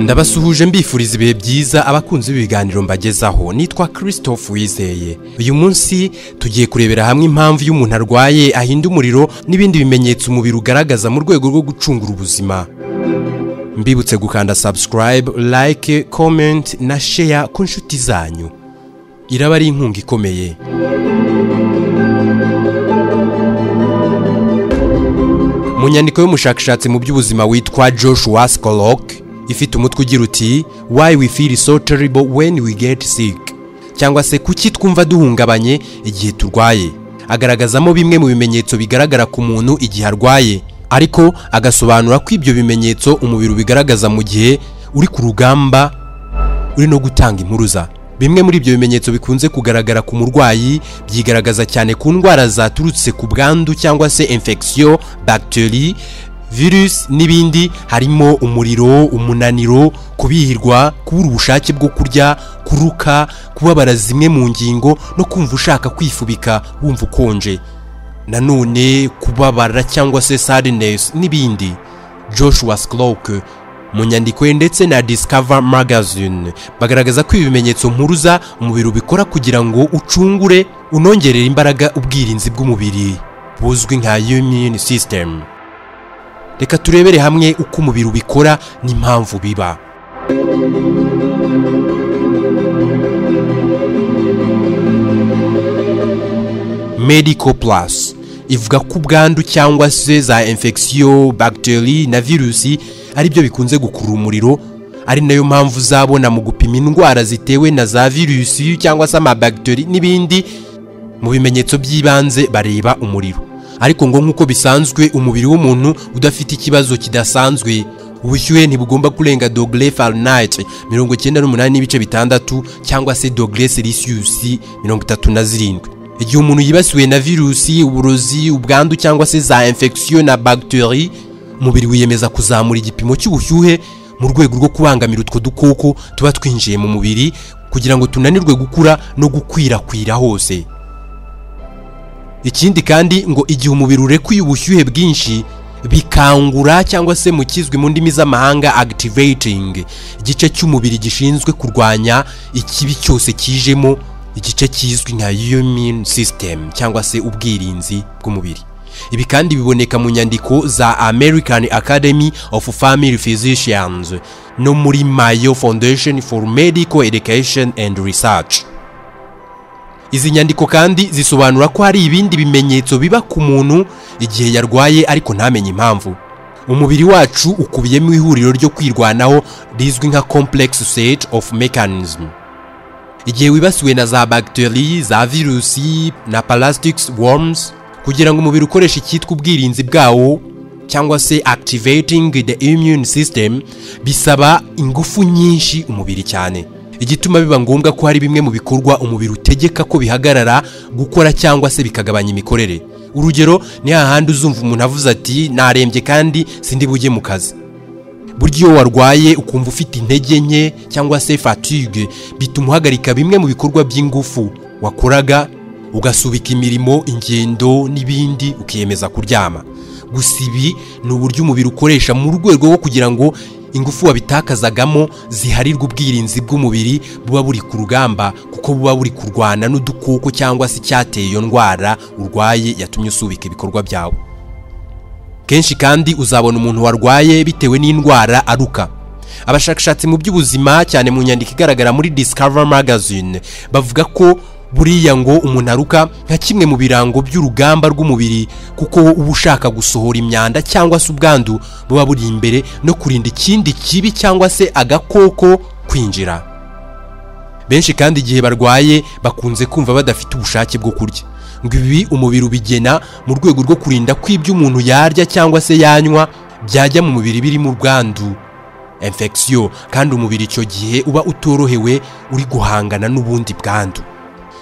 ndabasuhuje mbifuriza ibihe byiza abakunzi b'ibiganiro mbagezaho nitwa christophe wizeye uyu munsi tugiye kurebera hamwe impamvu y'umuntu arwaye ahinda umuriro n'ibindi bimenyetso umubiri ugaragaza mu rwego rwo gucungura ubuzima mbibutse gukanda subscribe like comment na share ku nshuti zanyu iraba ari inkunga ikomeye mu nyandiko y'umushakashatsi mu by'ubuzima witwa joshua skolok ifite umutwe ugira uti why we feel so terrible when we get sick cyangwa se kuki twumva duhungabanye igihe turwaye agaragazamo bimwe mu bimenyetso bigaragara ku muntu igihe arwaye ariko agasobanura ko ibyo bimenyetso umubiri ubigaragaza mu gihe uri ku rugamba uri no gutanga impuruza bimwe muri ibyo bimenyetso bikunze kugaragara ku murwayi byigaragaza cyane ku ndwara zaturutse ku bwandu cyangwa se infection bacterie virusi n'ibindi harimo umuriro umunaniro kubihirwa kubura ubushake bwo kurya kuruka kubabara zimwe mu ngingo no kumva ushaka kwifubika wumva ukonje nanone kubabara cyangwa se sadinesi n'ibindi joshua sikoroke mu nyandiko ye ndetse na discover magazine bagaragaza ko ibi bimenyetso mpuruza umubiri ubikora kugira ngo ucungure unongerere imbaraga ubwirinzi bw'umubiri buzwi nka immune system reka turebere hamwe uko umubiri ubikora n'impamvu biba medical plus ivuga ko ubwandu cyangwa se za infection bacterie na virusi ari byo bikunze gukurura umuriro ari nayo mpamvu uzabona mu gupima indwara zitewe na za virusi cyangwa se amabagiteri n'ibindi mu bimenyetso by'ibanze bareba umuriro ariko ngo nk'uko bisanzwe umubiri w'umuntu udafite ikibazo kidasanzwe ubushyuhe ntibugomba kurenga dogere farinayiti mirongo icyenda n'umunani n'ibice bitandatu cyangwa se dogere selisiyusi mirongo itatu na zirindwi igihe umuntu yibasiwe na virusi uburozi ubwandu cyangwa se za infection na bagiteri umubiri wiyemeza kuzamura igipimo cy'ubushyuhe mu rwego rwo kubangamira utwo dukoko tuba twinjiye mu mubiri kugira ngo tunanirwe gukura no gukwirakwira hose ikindi kandi ngo igihe umubiri urekuye ubushyuhe bwinshi bikangura cyangwa se mu kizwi mu ndimi z'amahanga agitiveyitingi igice cy'umubiri gishinzwe kurwanya ikibi cyose kijemo igice kizwi nka yumini sisitemu cyangwa se ubwirinzi bw'umubiri ibi kandi biboneka mu nyandiko za american academy of family physicians no muri mayo foundation for medical education and research izi nyandiko kandi zisobanura ko hari ibindi bimenyetso biba ku muntu igihe yarwaye ariko ntamenye impamvu umubiri wacu ukubiyemo ihuriro ryo kwirwanaho rizwi nka complex set of mechanism igihe wibasiwe na za bagiteri za virusi na parasitics worms kugira ngo umubiri ukoreshe icyitwa ubwirinzi bwawo cyangwa se activating the immune system bisaba ingufu nyinshi umubiri cyane igituma biba ngombwa ko hari bimwe mu bikorwa umubiri utegeka ko bihagarara gukora cyangwa se bikagabanya imikorere urugero ni hahandi uzumva umuntu avuze ati narembye kandi sindi bujye mu kazi burya iyo warwaye ukumva ufite intege nke cyangwa se fatigue bituma uhagarika bimwe mu bikorwa by'ingufu wakoraga ugasubika imirimo ingendo n'ibindi ukiyemeza kuryama gusa ibi ni uburyo umubiri ukoresha mu rwego rwo kugira ngo ingufu wabitakazagamo ziharirwa ubwirinzi bw'umubiri buba buri ku rugamba kuko buba buri kurwana n'udukoko cyangwa se icyateye iyo ndwara urwaye yatumye usubika ibikorwa byawe kenshi kandi uzabona umuntu warwaye bitewe n'indwara aruka abashakashatsi mu by'ubuzima cyane mu nyandiko igaragara muri discover magazine bavuga ko buriya ngo umuntu aruka nka kimwe mu birango by'urugamba rw'umubiri kuko uba ushaka gusohora imyanda cyangwa se ubwandu buba buri imbere no kurinda ikindi kibi cyangwa se agakoko kwinjira benshi kandi igihe barwaye bakunze kumva badafite ubushake bwo kurya ngo ibi umubiri ubigena mu rwego rwo kurinda ko ibyo umuntu yarya cyangwa se yanywa byajya mu mubiri birimo ubwandu infection kandi umubiri icyo gihe uba utorohewe uri guhangana n'ubundi bwandu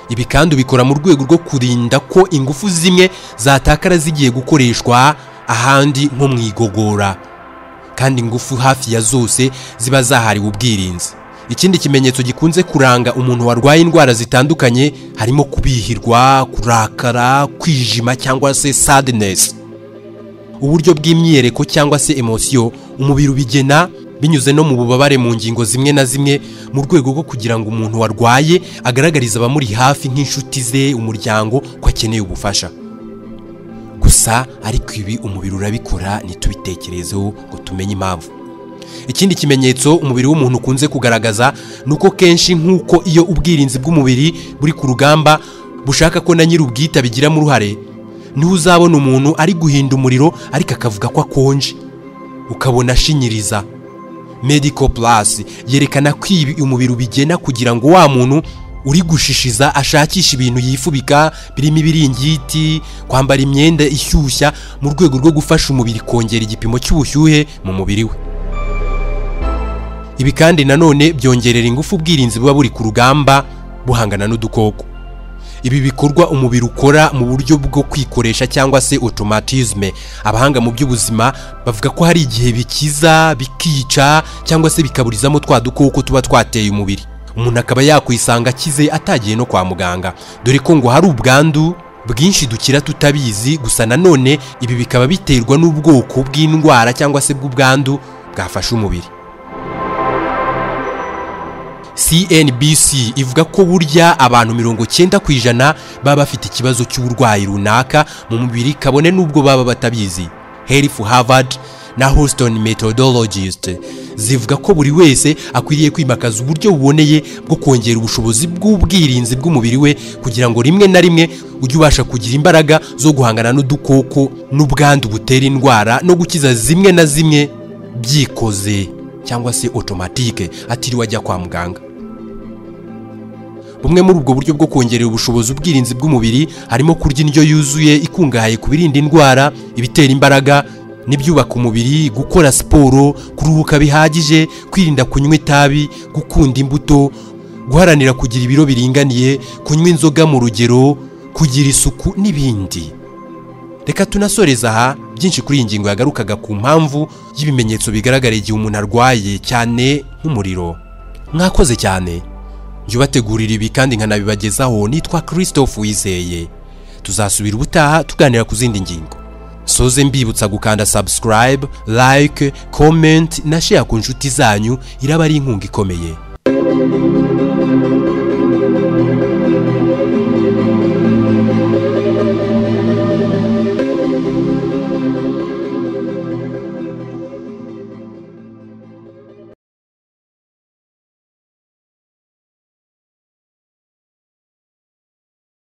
ibi kandi ubikora mu rwego rwo kurinda ko ingufu zimwe zatakara zigiye gukoreshwa ahandi nko mu igogora kandi ingufu hafi ya zose ziba zahariwe ubwirinzi ikindi kimenyetso gikunze kuranga umuntu warwaye indwara zitandukanye harimo kubihirwa kurakara kwijima cyangwa se sadinesi uburyo bw'imyiyereko cyangwa se emosiyo umubiri ubigena binyuze no mu bubabare mu ngingo zimwe na zimwe mu rwego rwo kugira ngo umuntu warwaye agaragarize abamuri hafi nk'inshuti ze umuryango ko akeneye ubufasha gusa ariko ibi umubiri urabikora ntitubitekerezeho ngo tumenye impamvu ikindi kimenyetso umubiri w'umuntu ukunze kugaragaza ni uko kenshi nk'uko iyo ubwirinzi bw'umubiri buri ku rugamba bushaka ko na nyir'ubwita bigiramo uruhare niho uzabona umuntu ari guhinda umuriro ariko akavuga ko akonje ukabona ashinyiriza medical plus yerekana ko ibi umubiri ubigena kugira ngo wa muntu uri gushishiza ashakishe ibintu yifubika birimo ibiringiti kwambara imyenda ishyushya mu rwego rwo gufasha umubiri kongera igipimo cy'ubushyuhe mu mubiri we ibi kandi nanone byongerera ingufu ubwirinzi buba buri ku rugamba buhangana n'udukoko ibi bikorwa umubiri ukora mu buryo bwo kwikoresha cyangwa se automatisme abahanga mu by'ubuzima bavuga ko hari igihe bikiza bikica cyangwa se bikaburizamo twa dukoko tuba twateye umubiri umuntu akaba yakwisanga akize atagiye no kwa muganga dore ko ngo hari ubwandu bwinshi dukira tutabizi gusa nanone ibi bikaba biterwa n'ubwoko bw'indwara cyangwa se bw'ubwandu bwafashe umubiri CNBC ivuga ko burya abantu mirongo cyenda ku ijana baba bafite ikibazo cy'uburwayi runaka mu mubiri kabone n'ubwo baba batabizi Health Harvard na Houston Methodologist zivuga ko buri wese akwiriye kwimakaza uburyo buboneye bwo kongera ubushobozi bw'ubwirinzi bw'umubiri we kugira ngo rimwe na rimwe ujye ubasha kugira imbaraga zo guhangana n'udukoko n'ubwandu butera indwara no gukiza zimwe na zimwe byikoze cyangwa se otomatike atiriwe ajya kwa muganga bumwe muri ubwo buryo bwo kongerera ubushobozi ubwirinzi bw'umubiri harimo kurya indyo yuzuye ikungahaye ku birinda indwara ibitera imbaraga n'ibyubaka umubiri gukora siporo kuruhuka bihagije kwirinda kunywa itabi gukunda imbuto guharanira kugira ibiro biringaniye kunywa inzoga mu rugero kugira isuku n'ibindi reka tunasoreza aha byinshi kuri iyi ngingo yagarukaga ku mpamvu y'ibimenyetso bigaragara igihe umuntu arwaye cyane nk'umuriro mwakoze cyane jya ubategurira ibi kandi nkanabibagezaho nitwa christophe wizeye tuzasubira ubutaha tuganira ku zindi ngingo soze mbibutsa gukanda subscribe like comment na share ku nshuti zanyu iraba ari inkunga ikomeye